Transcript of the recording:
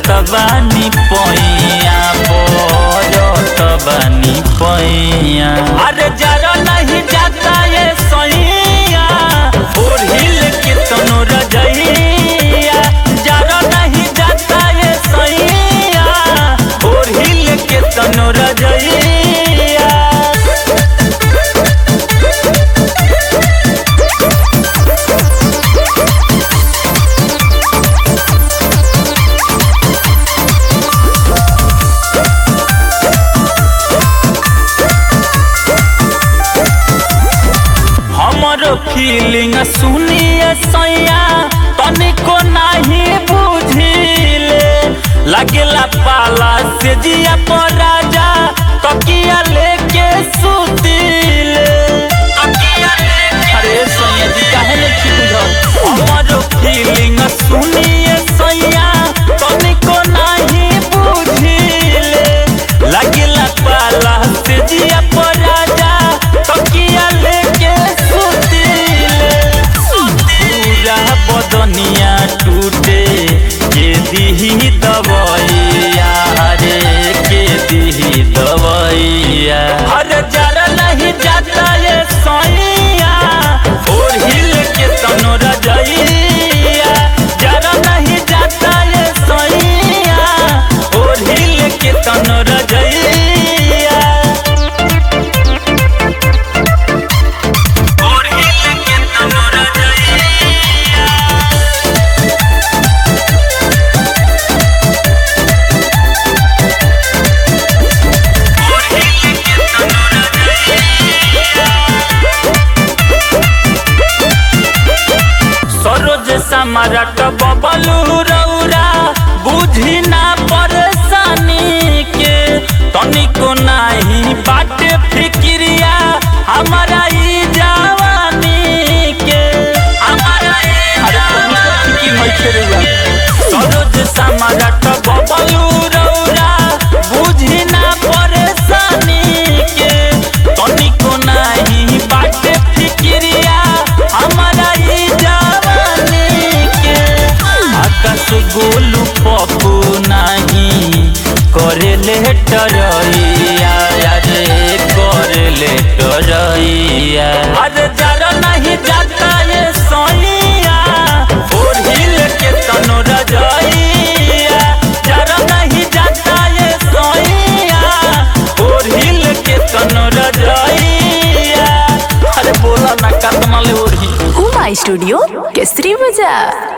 पड़त बानी पैया पड़त बानी पैया अरे जरा नहीं जाता ये सैया और हिल के तनो रजैया जरा नहीं जाता ये सैया और हिल के तनो रजैया हमरो फीलिंग सुनिए सैया तनिको नहीं बुझिले लगेला पाला से जिया पर राजा तकिया लेके सुतिले तकिया लेके अरे सैया जी काहे नहीं बुझल हमरो फीलिंग सुनिए सैया तनिको नहीं बुझिले लगेला पाला से जिया पर राजा तकिया लेके सुतिले पूरा बदनिया टूटे के दिही दवैया रे के दिही दवैया अरे जरा नहीं जाता ये सैया और हिल के तनो रजैया जरा नहीं जाता ये सैया और हिल के तनो रजैया और हिल के तनो रजैया और हिल के तनो रजैया सरोज सम्राट बबलू रौरा बुझी ना परेशानी के तनिको नाही बाटे फिक्रिया हमारा ई जवानी के हमारा ई जवानी सरोज सम्राट बबलू रौरा बुझी ना परेशानी के तनिको नाही बाटे फिक्रिया हमारा ई जवानी के आकाश गोलू पप्पू नाही करे ले टरैया रे करे ले टरैया अरे जरा नहीं जाता ये सैया और हिल के तनो रजैया जरा नहीं जाता ये सैया और हिल के तनो रजैया अरे बोला ना कतना ले ओढ़ी उमा स्टूडियो केसरी बाजार